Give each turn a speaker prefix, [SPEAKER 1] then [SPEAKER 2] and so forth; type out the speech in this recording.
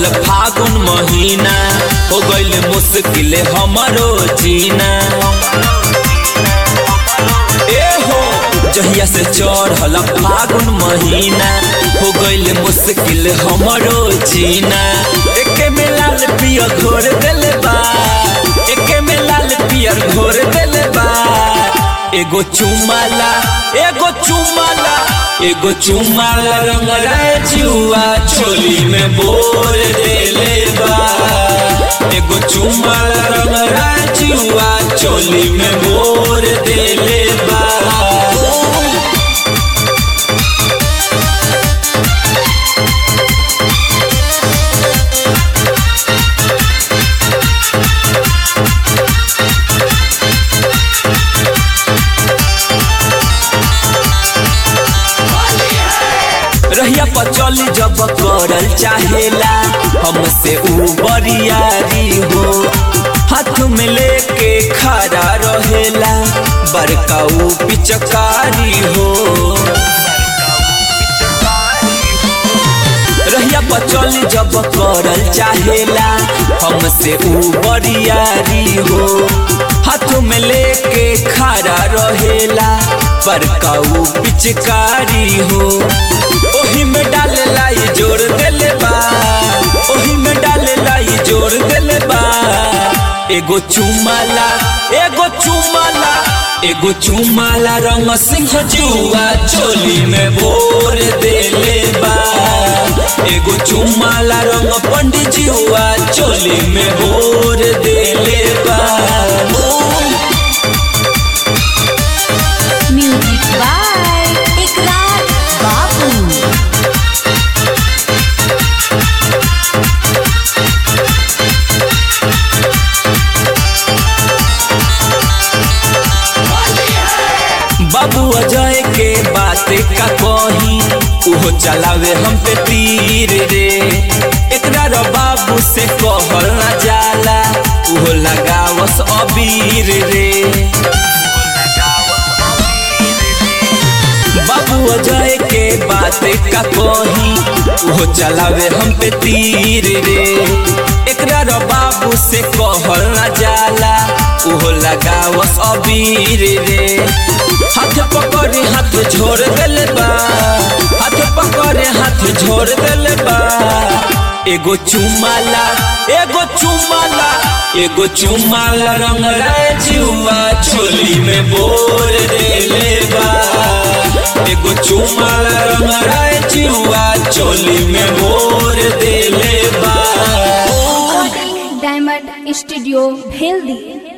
[SPEAKER 1] फागुन महीना हो गइल मुश्किल हमरो जीना ए हो जहिया से चढ़ल फागुन महीना हो गइल मुश्किल हमरो जीना एके में लाल पियर घोर देले बा एके में लाल पियर घोर देले बा एगो चुमाला एगो चुमाला एगो चुमाला रंग जुआ छोली में बोल देले बा एगो चुमाला रंग जुआ छोली में बोल देले बा रहिया पर चली जब करल चाहेला हमसे ऊ बरियारी हो हाथ में लेके खड़ा रहेला बड़का ऊ पिचकारी हो रहिया पर चली जब करल चाहेला हमसे ऊ बरियारी हो हाथ में लेके खड़ा रहेला बड़का ऊ पिचकारी हो ओही में डाले लाई जोर देले बा ओही में डाले लाई जोर देले बा एगो चुमाला एगो चुमाला एगो चुमाला रंग सिंह जुआ चोली में बोर देले बा एगो चुमाला रंग पंडित जुआ चोली में बोर देले बा
[SPEAKER 2] म्यूजिक बाय इकरार बाबू
[SPEAKER 1] बाबू अजय के बात का कही उहो चलावे हम पे तीर रे एकरा रो बाबू से कहल ना जाला उहो लगावस अबीर रे बाबू अजय के बात का कही उहो चलावे हम पे तीर रे एकरा रो बाबू से कहल ना जाला उहो लगावस अबीर रे हाथ पकड़े हाथ झोर देले बा हाथ पकड़े हाथ झोर देले बा एगो चुमाला एगो चुमाला एगो चुमाला रंग जुआ छोली में बोल देले बा एगो चुमाला रंग जुआ चोली में बोल देले बा
[SPEAKER 2] डायमंड स्टूडियो भेल दिए